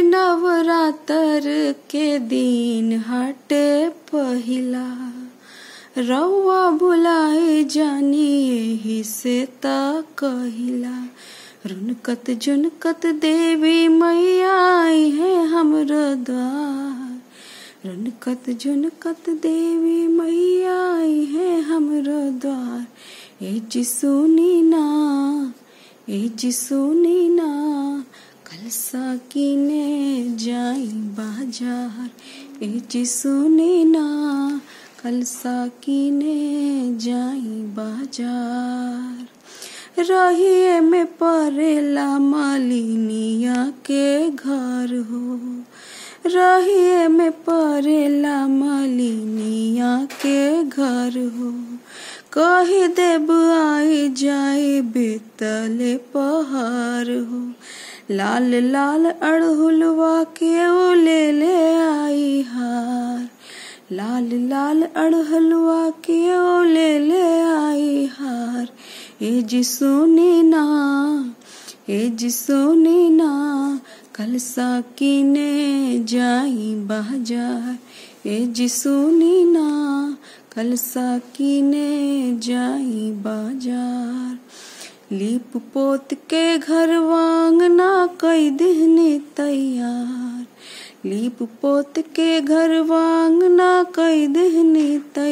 नवरात्र के दिन हटे पहिला रउआ बुलाए जानी एही से त कहिला रुनकत जुनकत देवी मैया आई है हमरो द्वार रुनकत जुनकत देवी मैया आई है हमरो द्वार ए जी सुनी ना ए जी सुनी ना कलसा किने जाई बाजार ए जी सुनी ना कलसा किने जाई बाजार रहिए में परेला मालिनिया के घर हो रहिए में परेला मालिनिया के घर हो कही देब आई जाए बेतले पहाड़ हो लाल लाल अड़हुलवा के ओ ले ले आई हार लाल लाल अड़हलवा के ओ ले ले आई हार ए जी सुनी ना ए जी सुनी ना कल किने जाई बाजार ए जी सुनी ना कल किने जाई बाजार लीप पोत के घर वांगना कई दिहने तैयार लीप पोत के घर वांगना कई दिहने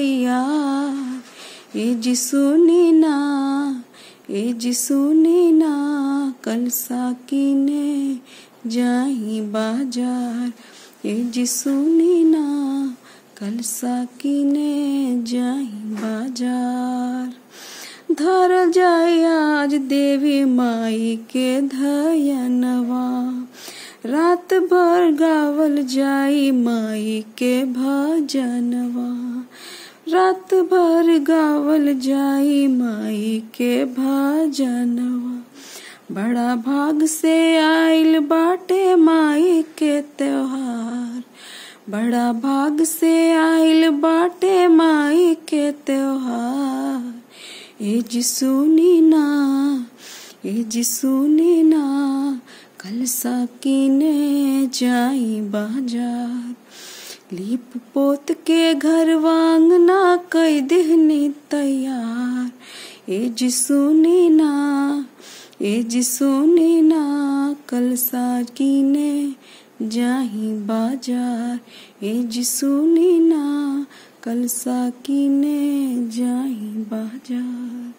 तैयार ए जी सुनी ना ए जी सुनी ना कल किने जाई बाजार ए जी सुनी ना कल किने जाई बाजार धर जाय आज देवी माई के धयनवा रात भर गावल जाई माई के भजनवा रात भर गावल जाई माई के भजनवा बड़ा भाग से आइल बाटे माई के त्योहार बड़ा भाग से आइल बाटे माई के त्योहार ए जी सुनी ना ए जी सुनी ना कल किने जाई बाजार लीप पोत के घर वांगना कई दिहनी तैयार ए जी सुनी ना ए जी सुनी ना कल किने जाही बाजार ए जी सुनी ना कल किने जाही बाजार